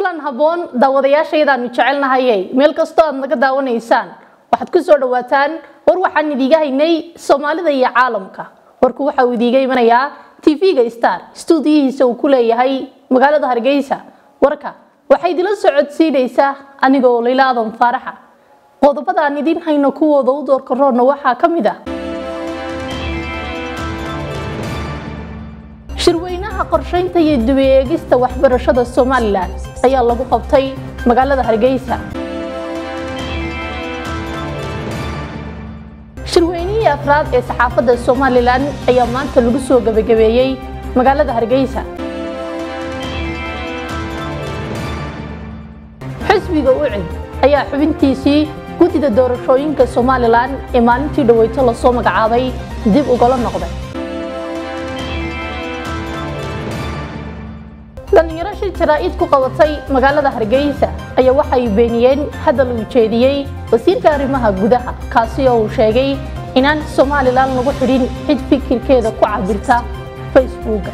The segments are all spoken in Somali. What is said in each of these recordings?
kulan habboon daawadayaashaydaanu jecelnahayey meel kastoo aad naga daawanaysaan waxaad ku soo dhawaataan war waxaan idiiga haynay soomaalida iyo caalamka warku waxa uu idiiga imanayaa tv-ga star stuudiyihiisa uu ku leeyahay magaalada hargeysa warka waxay idila socodsiinaysaa anigoo layla adan faaraxa qodobada aan idiin hayno kuwooda u doorka roodna waxaa ka mid ah shirweynaha qorshaynta iyo dubi eegista waxbarashada somalilan ayaa lagu qabtay magaalada hargeysa shirweynihii afraad ee saxaafadda somalilan ayaa maanta lagu soo gebagabeeyey magaalada hargeysa xisbiga ucid ayaa xubintiisii guddida doorashooyinka somalilan ee maalintii dhaweyto lasoo magacaabay dib ugala noqday dhallinyaro shir jaraa'id ku qabatay magaalada hargeysa ayaa waxay beeniyeen hadal uu jeediyey wasiirka arrimaha gudaha kaasi oo uu sheegay inaan somalilan lagu xidhin cid fikirkeeda ku cabirta facebooka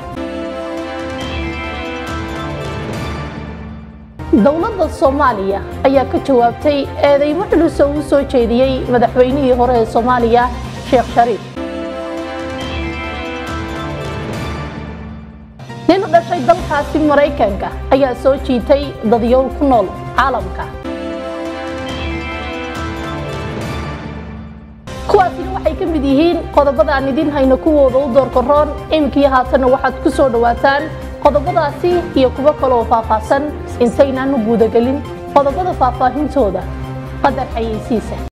dowladda soomaaliya ayaa ka jawaabtay eedeymo culus oo uu soo jeediyey madaxweynihii hore ee soomaaliya sheekh shariif nin u dhashay dalkaasi maraykanka ayaa soo jiitay dadyowl ku nool caalamka kuwaasina waxay ka mid yihiin qodobada aan idiin hayno kuwooda u doorka roon iminkii haatanna waxaad ku soo dhawaataan qodobadaasi iyo kuwo kaleoo faahfaahsan intaynaanu guudagelin qodobada faahfaahintooda qadar xayeysiisa